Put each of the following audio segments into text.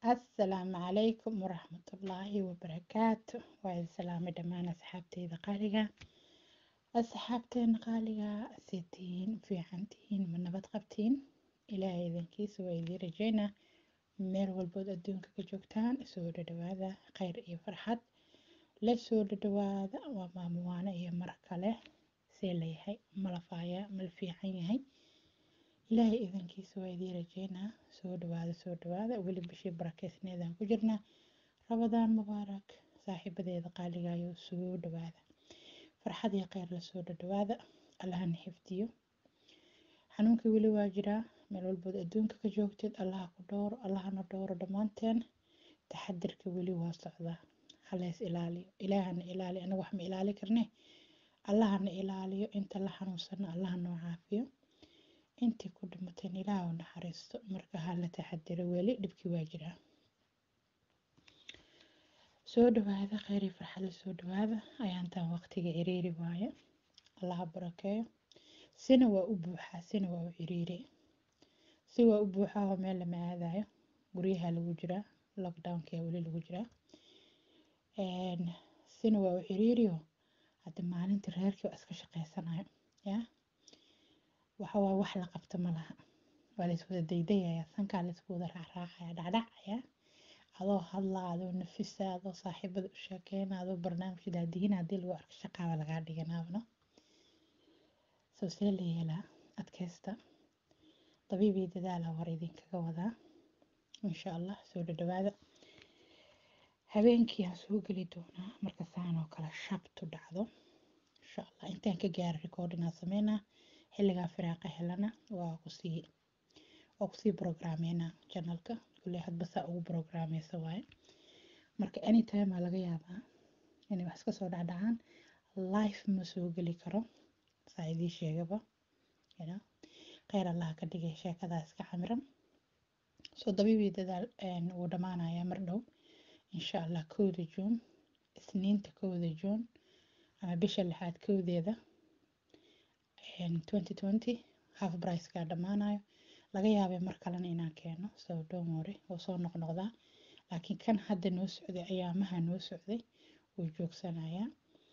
assalaamu calaykum waraxmatullaahi wabarakaatu waa idin salaamay dhammaan asxaabteyda qaaliga asxaabteena qaaliga see tihiin fiican tihiin ma nabad qabtiin ilaahay idankiisa waa idiin rajeynaa meel walbood adduunka ka joogtaan soo dhadhawaada khayr iyo farxad la soo dhadhawaada waa maamuwaano iyo mar kale see layahay malafaaya mal fiican yahay ilaahay idankiisa waa idiin rajeynaa soo dhawaada soo dhawaada weli bishii barakeysneedaan ku jirnaa rabadaan mubaarak saaxiibadeeda qaaligayo soo dhawaada farxad iyo kheyr la soo dhadhawaada allahana xifdiyo xanuunkii weli waa jiraa meel walbood adduunka ka joogteed allaha ku dhowro allahana dhowro dhammaanteen taxadirka weli waa socdaa halees ilaaliyo ilaahana ilaali anaga wax ma ilaali karne allahana ilaaliyo inta la xanuunsana allaha noo caafiyo intii ku dhimateen ilaah u naxariisto marka hala taxadiro weli dhibkii waa jiraa soo dhawaada kheyr iyo farxad la soo dhawaada ayaantaan waqtiga ciriiri waaye allaha barakeeyo sina waa u buuxaa sina waa u ciriiri si waa u buuxaa oo meel lama aadayo guryaha lagu jiraa lockdownka weli lagu jiraa sina waa u ciriiriyo hadda maalintii reerkii waa iska shaqeysanayo yaa waxa waa wax la qabto ma laha waa la iswada daydayaya sankaa la isku wada raacraacaya dhacdhacaya adoo hadlaa adoo nafisa adoo saaxiibada u sheekeyna adoo barnaamijka daadihina haddii lagu arko shaqaaba lagaa dhiganaabno soo see la yeelaa adkaysta dabiibii dadaala war idinkaga wadaa insha allah soo dhadhawaada habeenkii aan soo geli doonaa marka saan oo kale shabtu dhacdo insha allah intaan ka gaara recordinaa sameynaa xilligaa firaaqa helana waa kusii waa kusii programmeynaa channelka kulle hadba saa ugu programmeysa waaye marka anytime aa laga yaabaa inay wax iska soo dhacdhacaan life ma soo geli karo saa idii sheegaba you kheyr allaha ka dhigay sheekadaa iska xamiran soo dabiibii dadaal wuu dhammaanayaa mar dhow insha allah kowda juun isniinta kowda juun ama bisha lixaad kowdeeda 2020 half pricekaa dhammaanayo laga yaabay mar kalena inaan keeno so don't worry wuu soo noqnoqdaa laakiin kan hadda noo socday ayaamaha noo socday wuu joogsanayaa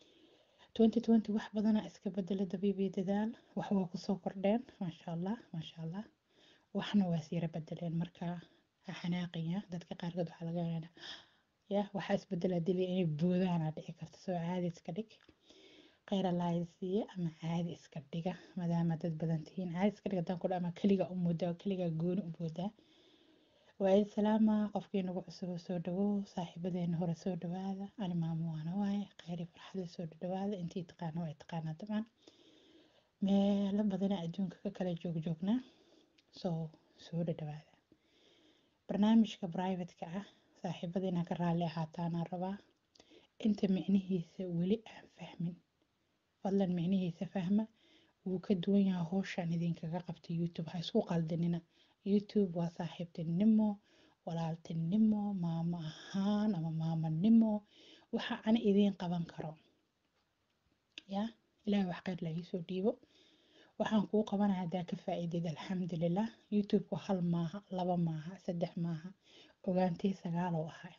2020 wax badanaa iska bedela dabiibii dadaal wax waa kusoo kordheen maasha allah maasha allah waxna waa siira bedeleen markaa ha xanaaqaya dadka qaarkood waxaa laga yaabaa ya waxaa isbedelaa dili inay boodaana dhici karto soo caadi iska dhig kheyr allaha siiye ama caadi iska dhiga maadaama dad badan tihiin caadi iska dhiga hadaan ku ama keliga u moodaa keliga gooni u moodaa waa idin salaama qofkii nagu cusub soo dhawow saaxiibadeena hore soo dhawaada ani maamo waana waaye kheyr iyo farxada soo dhawaada intii taqaana waa taqaanaa dabcan meelo badana adduunka ka kala joogjoognaa soo soo dhawaada barnaamijka privateka ah saaxiibada inaan ka raalli ahaataanaan rabaa inta micnihiisa weli aan fahmin fadlan micnihiisa fahma wuu ka duwan yahay howshaan idinkaga qabta youtube ha isku qaldinina youtube waa saaxiibtinimo walaaltinimo maamo ahaan ama maamonimo waxa ana idiin qaban karo ya ilaah wax kheyr la iisoo dhiibo waxaan kuu qabanaya haddaa ka faa'iideed alxamdulilah youtube-ku hal maaha laba maaha saddex maaha ogaantay sagaalow ahay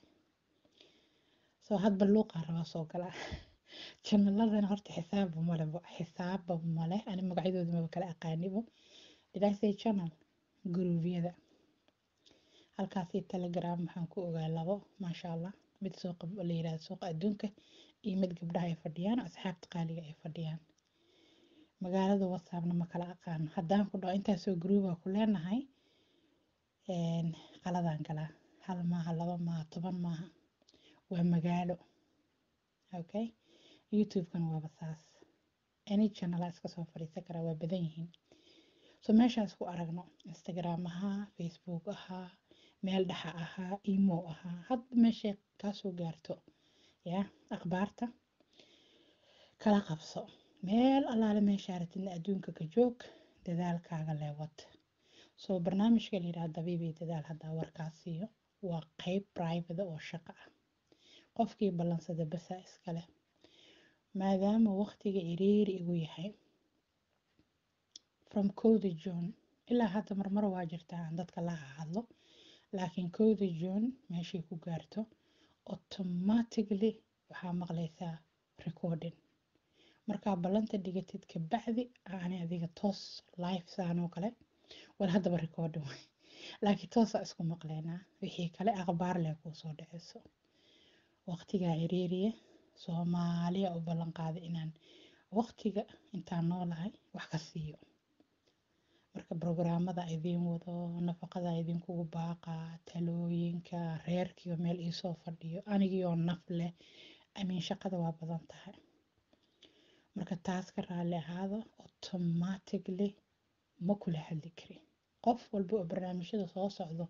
soo hadba luuqaa rabaa soo galaa janaladana horta xisaabba male xisaabba male ani magacyadooda maba kala aqaanibo didasay channel guruubyada halkaasii telegram waxaan ku ogaa labo maasha allah mid suuqa la yirahdo suuqa adduunka iyo mid gabdhaha ay fadhiyaan asxaabta qaaliga ay fadhiyaan magaalada whatsappna ma kala aqaano haddaan ku dhaho intaasoo gruuba ku leenahay qaladaan galaa hal maaha laba maaha toban maaha waa magaalo okay youtube-kana waaba saas any channel iska soo fadhiisan karaa waa badan yihiin so meeshaan isku aragno instagram ahaa facebook ahaa meel dhaxa ahaa emo ahaa hadba meeshay kaasoo gaarto ya akhbaarta kala qabso meel allaale meeshaa ratidna adduunka ka joog dadaalkaaga leewad soo barnaamijka la yidhaha dabiibii dadaal haddaa warkaas siiyo waa qeyb private oo shaqo ah qofkii ballansada basaa iskale maadaama waqtiga ciriiri igu yahay from kowda june ilaa hadda marmar waa jirtaa aan dadka la hadlo laakiin kowda june meeshay ku gaarto automatically waxaa maqlaysaa recording markaa ballanta dhigatid kabacdi ani adiga toos live saan oo kale war haddaba recording waay laakiin toosaa isku maqleynaa wixii kale akhbaar leh kuu soo dhaceyso waqtigaa ciriiriye soomaaliya u ballan qaaday inaan waqtiga intaan noolahay wax ka siiyo marka brograamada idiin wado nafaqada idinkugu baaqa talooyinka reerkiiba meel iisoo fadhiyo anigiioo naf leh amiin shaqada waa badan tahay marka taas ka raalli ahaado automatically ma kula hadli kari qof walba oo barnaamijyada soo socdo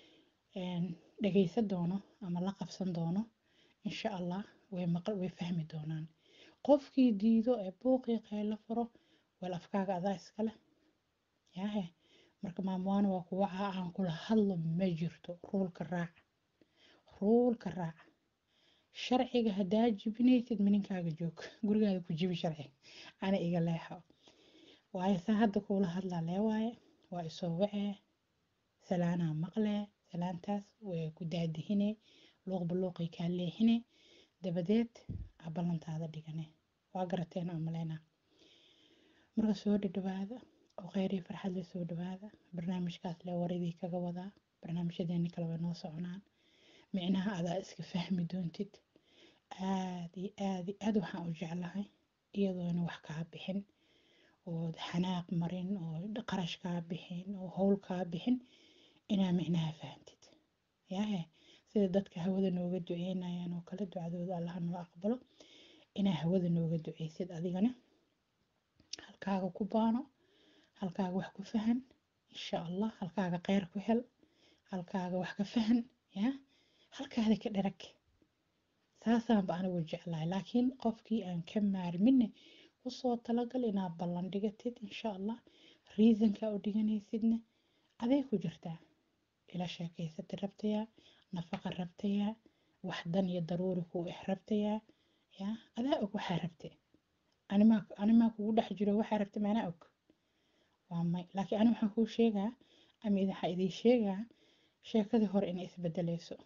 dhageysan doono ama la qabsan doono insha allah way maqal way fahmi doonaan qofkii diido ee buuqii qaylo furo wal afkaaga adaa iskale yaahe marka maamwaana waa kuwa aan kula hadlo ma jirto ruulka raaca ruulka raaca sharciga haddaa jibinaysid mininkaaga joog gurigaada ku jibi sharciga ana iga leexo waayo saa hadda kuula hadlaa lee waaye waa isoo wacee salaanaa maqlee salaantaas way ku daadihine luuqba luuqay kaa leexine dabadeed aa ballantaada dhigane waa garateen oo maleynaa marka soo dhadhawaada oo kheyrii farxad le soo dhawaada barnaamijkaas le waridii kaga wadaa barnaamijyadeeni kale way noo soconaan micnaha adaa iska fahmi doontid aad iyo aad iyo aad waxaan u jeclahay iyadoona wax kaa bixin oo xanaaq marin oo qarash kaa bixin oo howl kaa bixin inaa micnaha fahantid yaahe sida dadka hawada nooga duceynayaan oo kale ducadooda allaha noo aqbalo inaa hawada nooga duceysid adigana halkaaga ku baano halkaaga wax ku fahan insha allah halkaaga kheyr ku hel halkaaga wax ka fahan ya halkaada ka dharag saasaanba anigu jeclahay laakiin qofkii aan ka maarmine usoo talagal inaad ballan dhigatid insha allah reasonka u dhiganaysidna aday ku jirtaa ila sheekeysatid rabtayaa nafaqa rabtayaa wax dan iyo daruuri kuu eh rabtayaa ya adaa og waxaa rabte animaa animaa kugu dhex jiro waxaa rabta maanaa og waa may laakiin ani waxaan kuu sheegaa ama waxaa idin sheegaa sheekadii hore inay isbedeleyso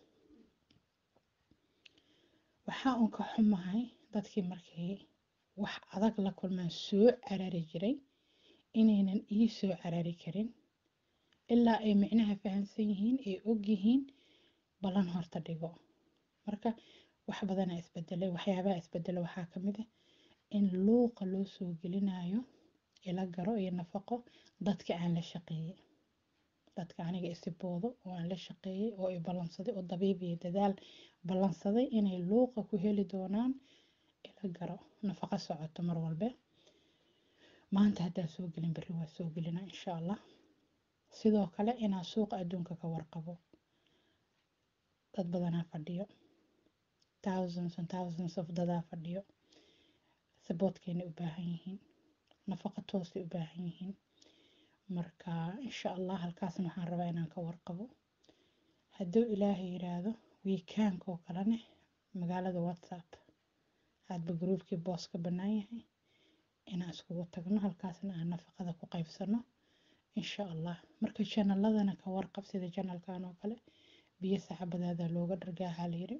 waxaa un ka xumahay dadkii markay wax adag la kulmaan soo carari jiray inaynan ii soo carari karin ilaa ay micnaha fahamsan yihiin ay og yihiin ballan horta dhigo marka wax badanaa isbedelay waxyaabaha isbedela waxaa ka mid ah in luuqa loo soo gelinayo ila garo iyo nafaqo dadka aan la shaqeeyey dadka aniga isiboodo oo aan la shaqeeyey oo i ballansaday oo dabiib iyo dadaal ballansaday inay luuqa ku heli doonaan ila garo nafaqo socoto mar walbe maanta haddaa soo gelin berri waa soo gelina insha allah sidoo kale inaan suuqa adduunka ka warqabo dad badanaa fadhiyo thousands and thousands of dadaa fadhiyo saboodkeena u baahan yihiin nafaqo toosay u baahan yihiin marka insha allah halkaasna waxaan rabaa inaan ka warqabo hadduu ilaahay yiraahdo wiikaanka oo kalene magaalada whatsapp hadba gruubkii boos ka bannaan yahay inaan iskugu tagno halkaasna aan nafaqada ku qaybsano insha allah marka janaladana ka warqab sida janalkan oo kale biyo saxabadaada looga dhargaahaa layiri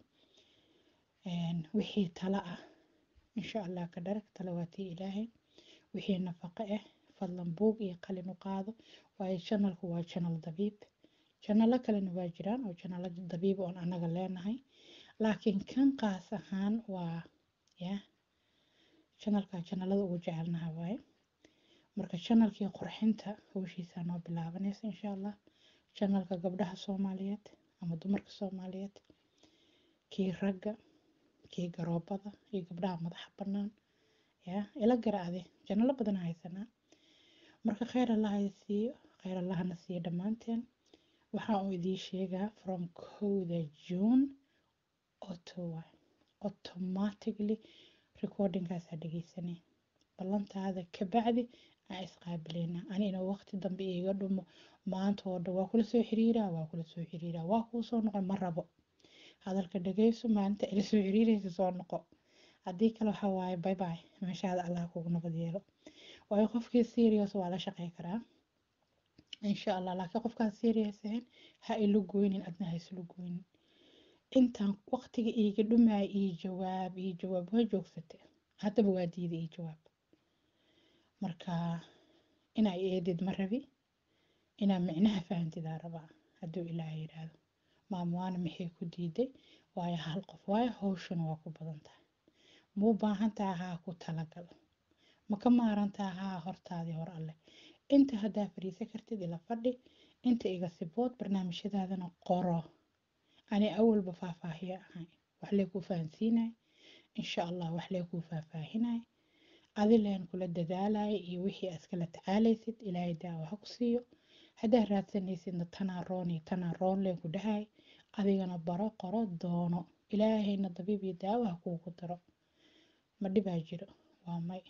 wixii tala ah insha allah ka dharag talawaatii ilaahay wixii nafaqo ah fadlan buug iyo qalin u qaado waayo janalku waa janal dabiib janalo kalena waa jiraan oo janalo dabiib oon anaga leenahay laakiin kan qaas ahaan waa ya janalka janalada ugu jecelnaha waaye marka janalkii qurxinta howshiisaa noo bilaabanaysa insha allah janalka gabdhaha soomaaliyeed ama dumarka soomaaliyeed kii ragga kii garoobada iyo gabdhaha madaxa bannaan ya ila garaacde janalo badan haysanaa marka kheyr allaha siiyo kheyr allahana siiyo dhammaanteen waxaa uu idiin sheegaa from kowda june otowa automatically recordingkaasaa dhegeysanay ballantaada kabacdi aan isqaabileynaa anina waqti dambe iiga dhumo maanta oo dhan waa kula soo xiriiraa waa kula soo xiriiraa waa kuu soo noqon ma rabo hadalka dhageyso maalinta ila soo xiriiraysa soo noqo haddii kale waxaa waaye bye bye meeshaada allah kugu nabad yeelo waayo qofkii serious waa la shaqey karaa insha allah laakiin qofkaan serious ahayn ha ila goynin adna ha isla goynin intaan waqtiga iiga dhumaya ii jawaab ii jawaab waa joogsatay haddaba waa diiday ii jawaab marka inaa eedid ma rabi inaa micnaha fahantidaa rabaa hadduu ilaaha yidhaahdo maamuwaana maxay ku diiday waayo hal qof waayo hawshana waa ku badan tahay muu baahan tahay haa ku talagal ma ka maaran tahay haa hortaadii hor alleh inta haddaa fariisan kartid ila fadhi inta iga sibood barnaamijyadaadana qoro ani awalba faahfaahiye ahay wax lee kuu fahansiinay insha allah wax lee kuu faahfaahinay adileen kula dadaalaya iyo wixii askala tacaalaysid ilaahay daawo ha ku siiyo haddaa raadsanaysidna tanaa roon iyo tanaa roon leen ku dhahay adigana baro qoro doono ilaahayna dabiib iyo daawo ha kuugu daro ma dhibaa jiro waa may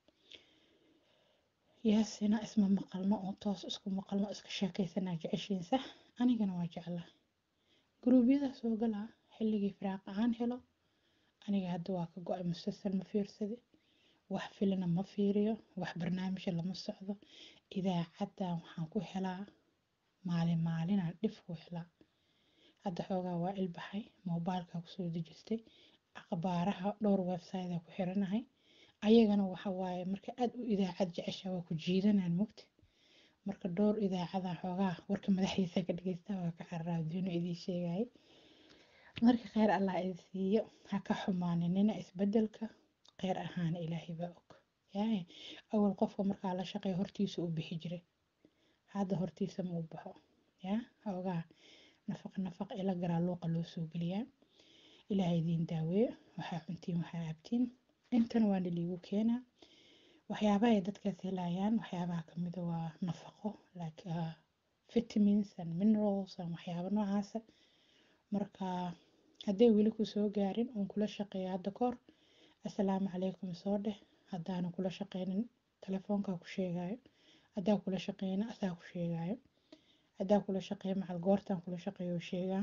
yaasina isma maqalno oo toos isku maqalno iska sheekaysanaa jeceshiin sax anigana waa jeclaa guruubyada soo galaa xilligii firaaq aan helo aniga hadda waa ka go-ay musalsal ma fiirsade wax filina ma fiiriyo wax barnaamija lama socdo idaacaddan waxaan ku helaa maalin maalinaan dhif ku helaa hadda xoogaa waa ilbaxay moobailkaa kusoo dejistay akhbaaraha dhowr website ku xiranahay ayagana waxa waaye marka aad u idaacad jecesha waa ku jiidanaan mogta marka dhowr idaacadan xoogaa warka madaxiisa ka dhageysta waa ka carraadino idiin sheegay marka kheyr allah idin siiyo ha ka xumaaninina isbedelka kheyr ahaana ilaahay baa og yaay awal qofka markaa la shaqeeya hortiisa u bixi jiray hadda hortiisa ma u baxo yaa xoogaa nafaq nafaq ila garaa luuqa loo soo geliyaa ilaahay idiin daaweeyo waxaa cuntiin waxaa cabtiin intana waana liigu keenaa waxyaabaha ay dadkaas helayaan waxyaabaha kamida waa nafaqo like uh, vitamins and minerals and waxyaaba noocaasa marka hadday weli ku soo gaarin uun kula shaqeeya hadda kahor assalaamu calaykum soo dheh haddaana kula shaqeynin telefoonkaa ku sheegayo haddaa kula shaqeyna asaa ku sheegayo haddaa kula shaqeeya macal goortaan kula shaqeeyo sheegaa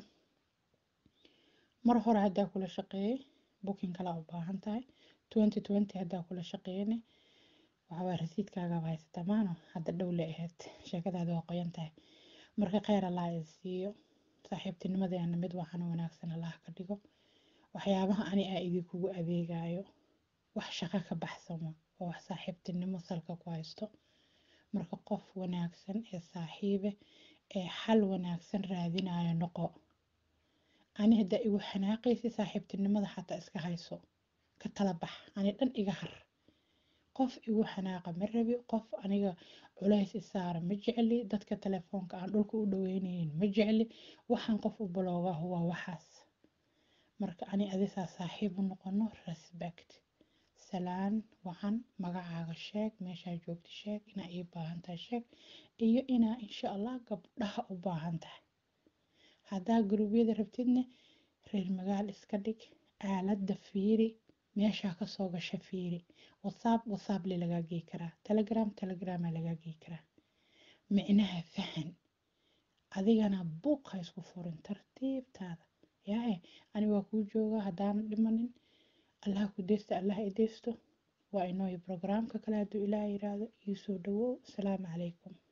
mar hore haddaa kula shaqeeyay booking kalaa u baahan tahay twenty twenty haddaa kula shaqeeyane waxawaa rasiidkaagaaba haysataa maano hadda dhow le ahayd sheekadaada waa qoyan tahay marka kheyr allah is siiyo saaxiibtinimadeena mid waxana wanaagsan allah ka dhigo waxyaabaha ani aa idinkugu adeegayo wax shaqo ka baxsama oo wax saaxiibtinimo salka ku haysto marka qof wanaagsan ee saaxiibe ee xal wanaagsan raadinayo noqo ani haddaa igu xanaaqaysi saaxiibtinimada xataa iska hayso ka tala bax ani dhan iga har qof igu xanaaqa ma rabi qof aniga culays isaara ma jecli dadka telefoonka aan dhulka u dhaweyneynin ma jecli waxaan qof u baloogahu waa waxaas marka ani adisaa saaxiib u noqono respect salaan wacan magacaaga sheeg meeshaa joogta sheeg inaa ii baahan tahay sheeg iyo inaa insha allah gabdhaha u baahan tahay haddaa guruubyada rabtidne reer magaal iska dhig aaladda fiiri meeshaa kasoo gasha fiiri whatsapp whatsapp le lagaa gey karaa telegram telegrama lagaa gey karaa micnaha fahan adigana buuq ha isku furin tartiibtaada yaahe ani waa kuu joogaa haddaana dhimanin allah ku deysta allah i deysto waa inooyo brograamka kale hadduu ilaah yiraahdo iisoo dhawow asalaamu calaykum